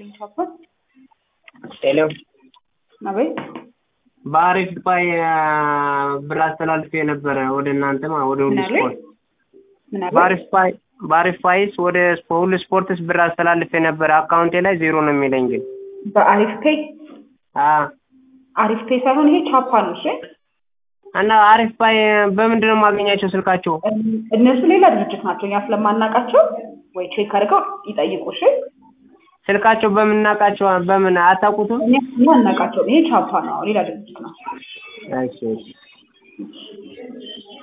ቻፓት ሄሎ አቤት በአሪፍ ዱባይ ብር አስተላልፌ ነበረ ወደ እናንተ ማ ወደ ሁሉ ምን አለኝ? ስፖርት ምን አለ? በአሪፍ ፓይ በአሪፍ ፓይስ ወደ ሁሉ ስፖርትስ ብር አስተላልፌ ነበረ አካውንቴ ላይ ዜሮ ነው የሚለኝ ግን በአሪፍ ፔይ አ አሪፍ ፔይ ሳይሆን ይሄ ቻፓ ነው። እሺ እና አሪፍ ፓይ በምንድን ነው የማገኛቸው ስልካቸው እን- እነሱ ሌላ ድርጅት ናቸው። እኛ ስለማናውቃቸው ወይ ቼክ አድርገው ይጠይቁ። እሺ ስልካቸው በምናውቃቸው በምን አታውቁትም እኛ እኛ አናውቃቸውም። ይሄ ቻፓ ነው፣ ሌላ ድርጅት ነው። እሺ እሺ